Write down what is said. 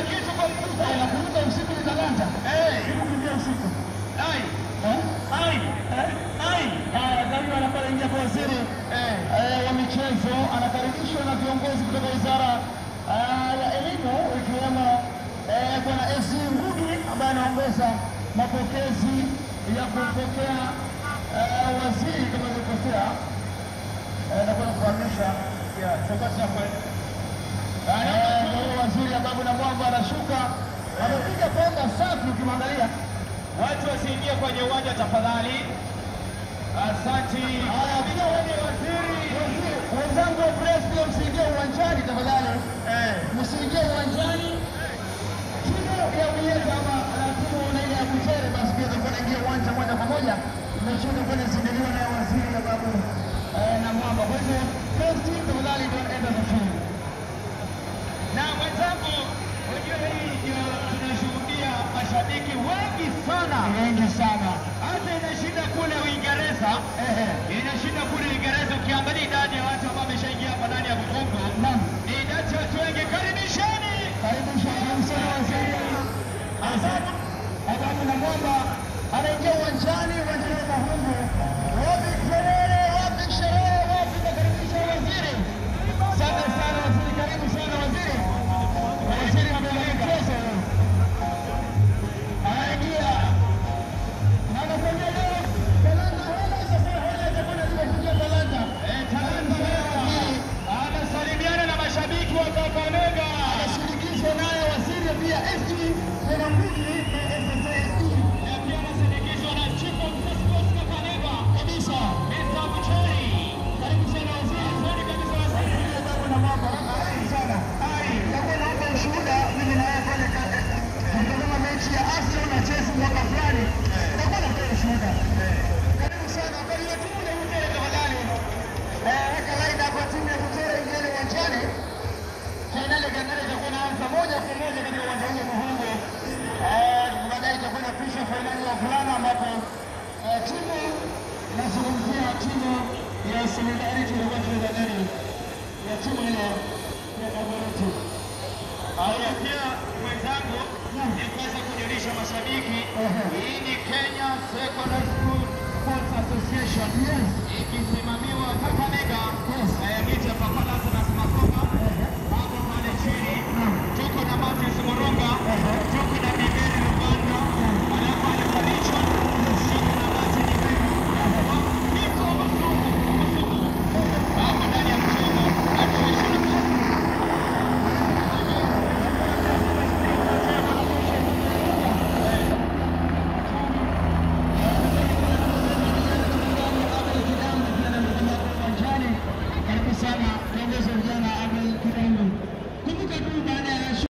kitu kwa mfuko. Eh, nakumbuka usiku ni talanta. Eh, Hebu kimbia usiku. ai, Eh? ai, ai. Haya, karibu anapata ingia kwa waziri Eh, eh, wa michezo anakaribishwa na viongozi kutoka wizara eh, ya elimu ikiwemo eh, bwana AC Ngudi ambaye anaongoza mapokezi ya kumpokea eh, waziri kama nilivyosema, eh, na kwenda kufahamisha ya, chakula chako. eh, ndio waziri ambapo na mwamba anashuka amepiga penda safi ukimwangalia. Watu wasiingie kwenye uwanja tafadhali. Asanti. Haya, pia wewe waziri, waziri- wenzangu wa press pia msiingie uwanjani tafadhali. Eh, msiingie uwanjani. Timu ya Uyenza ama na timu na ile ya Butere basi pia itakuwa inaingia uwanja moja kwa moja. Mechi itakuwa inazindiliwa na waziri na babu eh, na mwamba. Kwa hivyo first team tafadhali don't enter the field. na mwenzangu, unajua hii ndio tunashuhudia mashabiki wengi sana, Wengi sana. hata inashinda kule Uingereza, Ehe. inashinda kule Uingereza. Ukiangalia idadi ya watu ambao wameshaingia hapa ndani ya Bukongo, Naam. ni idadi ya watu wengi. Karibisheni. Karibu sana sana waziri. Asante. Adamu na mwamba anaingia uwanjani, uwanjani wa Mahungu. Wapi kelele, wapi sherehe, wapi kukaribisha waziri. Asante sana waziri, karibu sana waziri. Waziri wa michezo anaingia na anakwambia leo talanta hana, sasa hana itakuwa inakuja talanta. Eh, Talanta Waziri anasalimiana na mashabiki wa Kakamega. anashirikishwa naye waziri pia SD kuna mbili na SSSD Na pia anasindikizwa na Chief of Sports Kakamega, kabisa. Mr. Bucheri. Karibu sana waziri. Asante kabisa waziri. Ndio babu na mama. Karibu sana. Hai. Nitakuwa naomba ushuhuda mimi na wewe pale ka- tukitazama mechi ya Arsenal na Chelsea mwaka fulani. Nitakuwa natoa ushuhuda. Karibu sana. Kwa hiyo timu ya Butere tafadhali. Eh, weka line hapo timu ya Butere ingieni uwanjani. Fainali ya Kagame itakuwa inaanza moja kwa moja katika uwanja huu wa Muhungu. Eh, baadaye itakuwa inapisha fainali ya wavulana ambapo eh, timu inazungumzia timu ya Solidarity na watu wa ndani ya timu ile ya Kagame. Haya, pia mwenzangu, ni kuweza kujulisha mashabiki, hii ni Kenya Secondary School Sports Association Yes. ikisimamiwa Kakamega, Yes. eh, miti ya Papalas na Smakoga hapo pale chini. Tuko na Martins Moronga, tuko na Miguel Luganda, alafu anakaribishwa tuko na Martin Ibegu. Niko Masuku, Masuku. Hapo ndani ya mchezo, atuonyeshe Karibu sana viongozi wa vijana